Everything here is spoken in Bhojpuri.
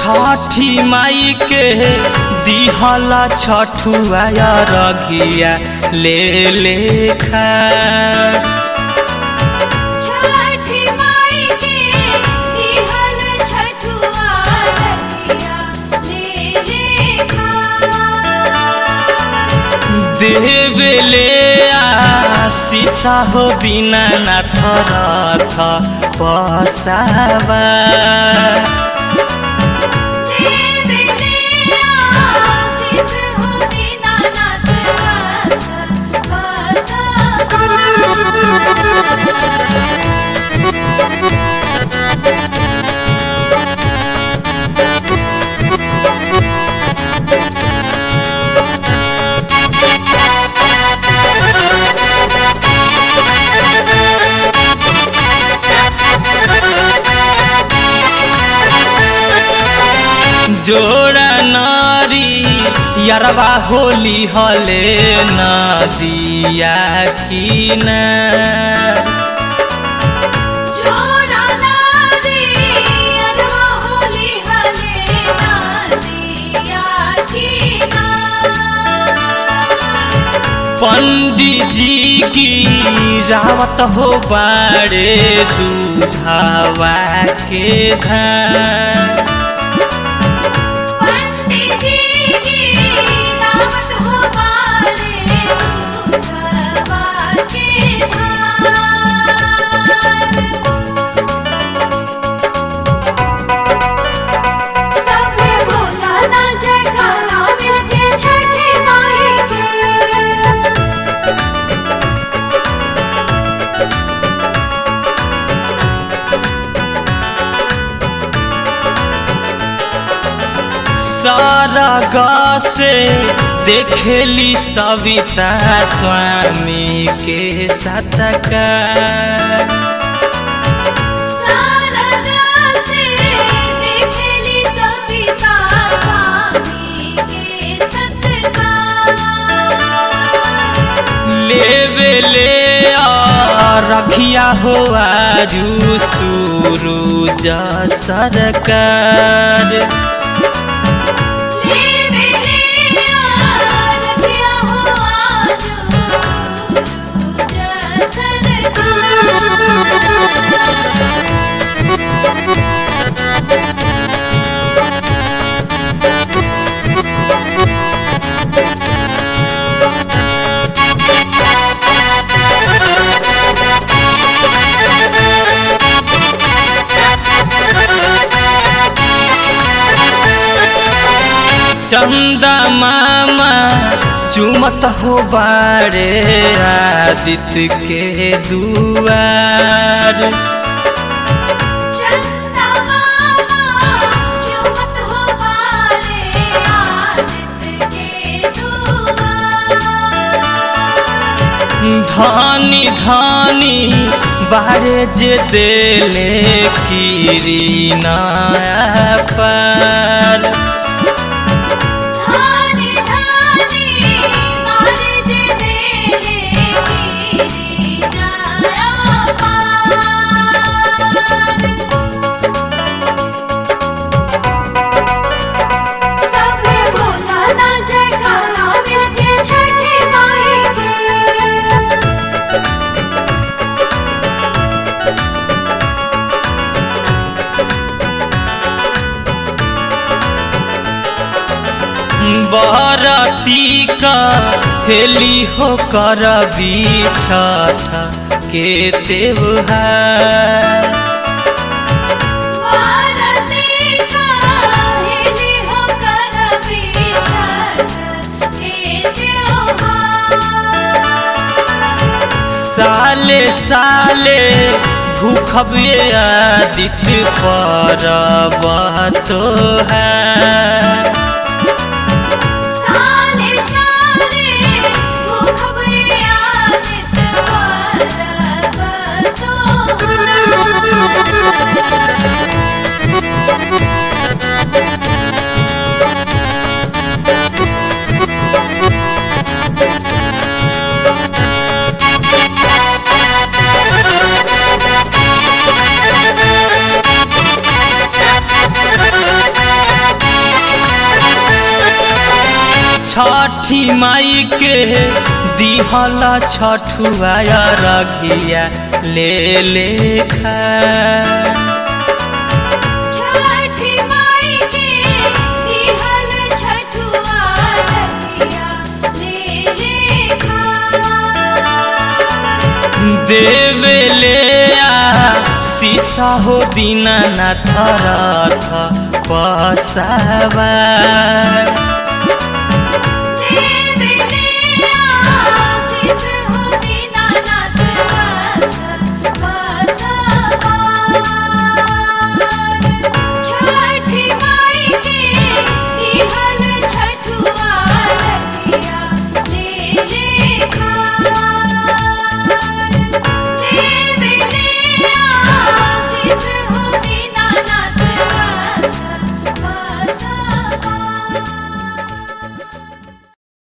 छठी माई के दिहला छठुआ रघिया ले ले खा छठी माई के दिहल छठुआ रखिया ले ले खा देवेले आशीषा हो बिना नाथ रथ पसावा देवले आशीष हो दीनानाथ बसवा जोड़ा नारी यरवा होली हले नदिया किना जोड़ा नारी अरवा होली हले नादिया कीना पंडित जी की रावत हो बाड़े दूधावा के धान पंडित जी की दावत हो बारे दूधवा के धार सबे बोला ना जयकारा मिलके छठी माई के सरग से देखेली सविता स्वामी के सतका सरगा से देखेली सविता स्वामी के सत्कार लेवे ले रखिया हो आजू सूरज सरकार लेवे ले रखिया हो आज सूरज सरकार चंदा मामा चुमत हो बारे आदित्य के दुआर चंदा मामा चुमत हो बारे आदित्य के दुआर धानी धानी बारे जे देले खीरी नया पर धानी धानी मारे जे देले गिरी नया पार सबे बोला ना जयकारा मिलके छठी माई के बरती का हेली हो कर छठ के त्योहार भारती का हेली हो कर बिछड़ के त्योहार साले साले भूखबे आदित्य पर तो है साले साले भूखबे आदित परब तोहार छठी माई के दिहल छठुआ रघिया ले लेखा छठी माई के दिहल छठुआ रखिया ले लेखा देवे ले आ शीशा हो दीनानाथ रथ पसावा